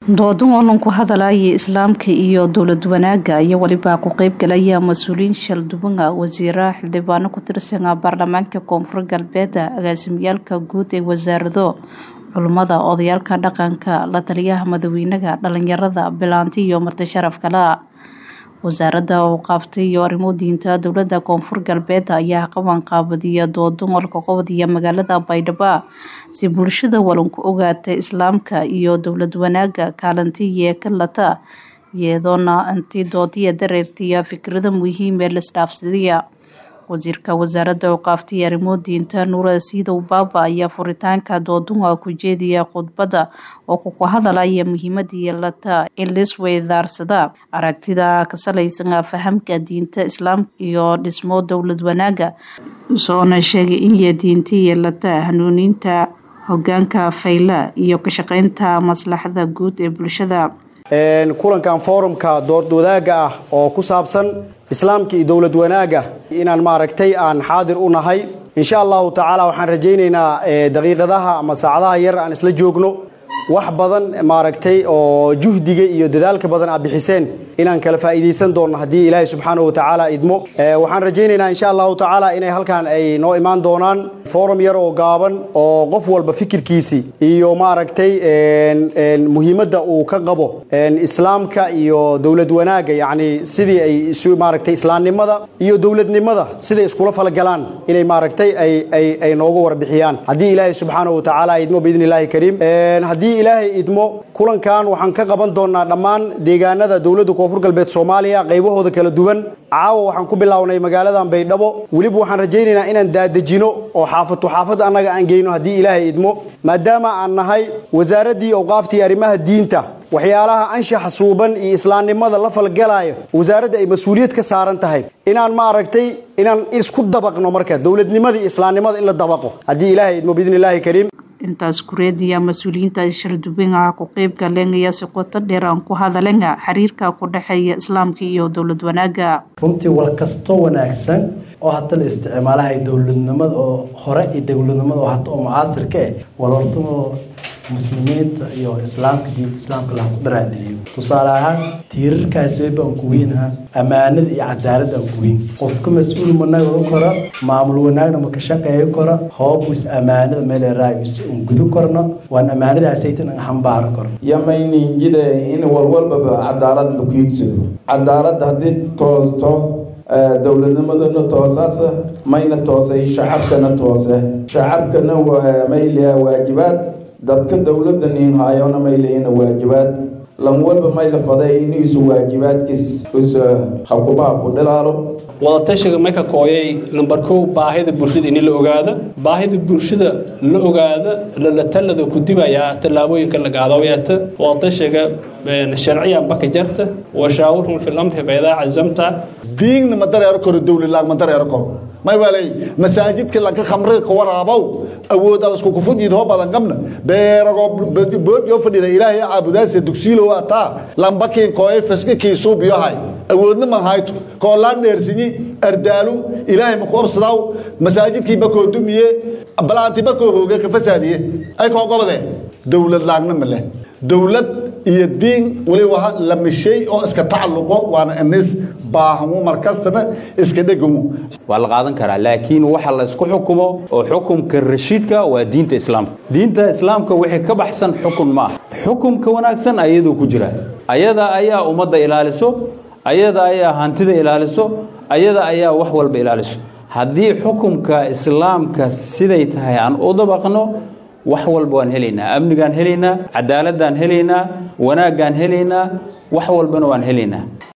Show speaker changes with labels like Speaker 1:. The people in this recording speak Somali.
Speaker 1: doodan oo lanku hadalaya islaamka iyo dowlad wanaaga iyo weliba ku qeybgalaya mas-uuliyiin shaldubanga wasiira xildhibaano ku tirsana baarlamaanka koonfur galbeeda agaasimiyaalka guud ee wasaarado culummada odayaalka dhaqanka la taliyaha madaxweynaha dhalinyarada bilaanti iyo marti sharaf kale wasaaradda awqaaftay iyo arrimo diinta dowlada koonfur galbeed ayaa qaban qaabadiya doodan olka qobadiya magaalada baydhabo si bulshada walanku ogaata islaamka iyo dowlad wanaaga kaalintiiyo ka lata iyadoona intii doodiya dareertiya fikrada muhiim ee laisdhaafsadiya wasiirka wasaaradda awqaaftay arrimo diinta nuura siidow baaba ayaa furitaanka doodunga ku jeediya khudbadda oo kuku hadalaya muhiimadii lata in laisweydaarsada aragtida ka salaysan fahamka diinta islaamka iyo dhismo dowlad wanaaga soona sheegay inya diintii lata hanuuninta hogaanka fayla iyo ka shaqeynta maslaxada guud ee bulshada
Speaker 2: kulankan forumka doord wadaagga ah oo ku saabsan islaamka iyo dowlad wanaaga inaan maaragtay aan xaadir u nahay insha allahu tacaala waxaan rajaynaynaa daqiiqadaha ama saacadaha yar aan isla joogno wax badan maaragtay oo juhdiga iyo dadaalka badan aad bixiseen inaan kala faa'iidaysan doonno haddii ilaahay subxaanahu wa tacaala idmo waxaan rajaynaynaa insha allahu tacaala inay halkan ay noo imaan doonaan forum yar oo gaaban oo qof walba fikirkiisii iyo maaragtay muhiimadda uu ka qabo islaamka iyo dowlad wanaagga yacni sidii ay isu maaragtay islaamnimada iyo dowladnimada siday iskula falgalaan inay maaragtay ay ay ay noogu warbixiyaan haddii ilaahay subxaanahu wa tacaala idmo biidni illaahi kariim haddii ilaahay idmo kulankan waxaan ka qaban doonaa dhammaan deegaanada dowladda koonfur galbeed soomaaliya qaybahooda kala duwan caawa waxaan ku bilownay magaaladan baydhabo weliba waxaan rajaynaynaa inaan daadejino oo xaafadtu xaafad annaga aan geyno haddii ilaahay idmo maadaama aan nahay wasaaraddii awqaaftii arrimaha diinta waxyaalaha anshaxa suuban iyo islaamnimada la falgalaayo wasaaradda ay mas-uuliyad ka saaran tahay inaan maaragtay inaan isku dabaqno marka dowladnimada iyo islaamnimada in la dabaqo haddii ilaahay idmo biidni illaahi kariim
Speaker 1: intaas kureediya mas-uuliyiinta shardubinga ku qeyb galeenaya si qoto dheer aan ku hadalenga xiriirka ku dhexeeya islaamka iyo dowlad wanaaga
Speaker 3: runtii wal kasto wanaagsan oo hadda la isticmaalahay dowladnimada oo hore iyo dowladnimada oo hadda oo mucaasirka eh walortamo muslimiinta iyo islaamka diinta islaamka laha ku dharaadheliyo tusaale ahaan tiirarkaasi wayba aan kuweynaha ammaanada iyo cadaalada aan kuweyn qofka mas-uul managa kora maamul wanaagna ma ka shaqeeyo kora hoobus ammaanada meeleraayus un gudu korno waan ammaanadaasaytan an xambaaro karo
Speaker 4: yamayninjida in walwalbaba cadaalad laku hiigsado cadaalada haddii toosto dowladnimadana toosaas mayna toosay shacabkana toose shacabkana mayliha waajibaad dadka dowladda nin haayona mayleyna waajibaad lan walba mayla faday iniisu waajibaadkiis is hakubaha ku dhilaalo
Speaker 5: wadatashiga marka kooyay namber kow baahida bulshada in la ogaada baahida bulshada la ogaada lalatalada ku dibayaa tallaabooyinka lagaadaweeta wadatashiga sharciyan baka jarta washaawirhum fi lamri faidaa cazamta
Speaker 6: diigna ma dareero karo dowladlaag ma dareero karo may walay masaajidka lanka khamriga ka waraabow awood aad isku kufudhiid hoo badan qabna beerago boodyo fadhida ilaahay caabudaase dugsiilo ataa lambakiin kooye fiska kiisuub yohay awoodna ma hayto koolaan dheersinyi ardaalu ilaahay ma ku obsadaaw masaajidkii bakoo dumiye balaanti bakoo hooge ka fasaadiye ay koo gobode dowlad laagna ma leh dowlad iyo diin waliba lama shay oo iska tacalluqo waana inis baahmo markastana iska dhegamu
Speaker 7: waa la qaadan karaa laakiin waxa la isku xukumo oo xukumka rashiidka waa diinta islaamka diinta islaamka wixii ka baxsan xukun ma ah xukumka wanaagsan ayadoo ku jira ayada ayaa ummadda ilaaliso ayada ayaa hantida ilaaliso ayada ayaa wax walba ilaaliso haddii xukumka islaamka siday tahay aan u dabaqno wax walba waan helaynaa amnigaan helaynaa cadaaladaan helaynaa wanaaggaan helaynaa wax walbana waan helaynaa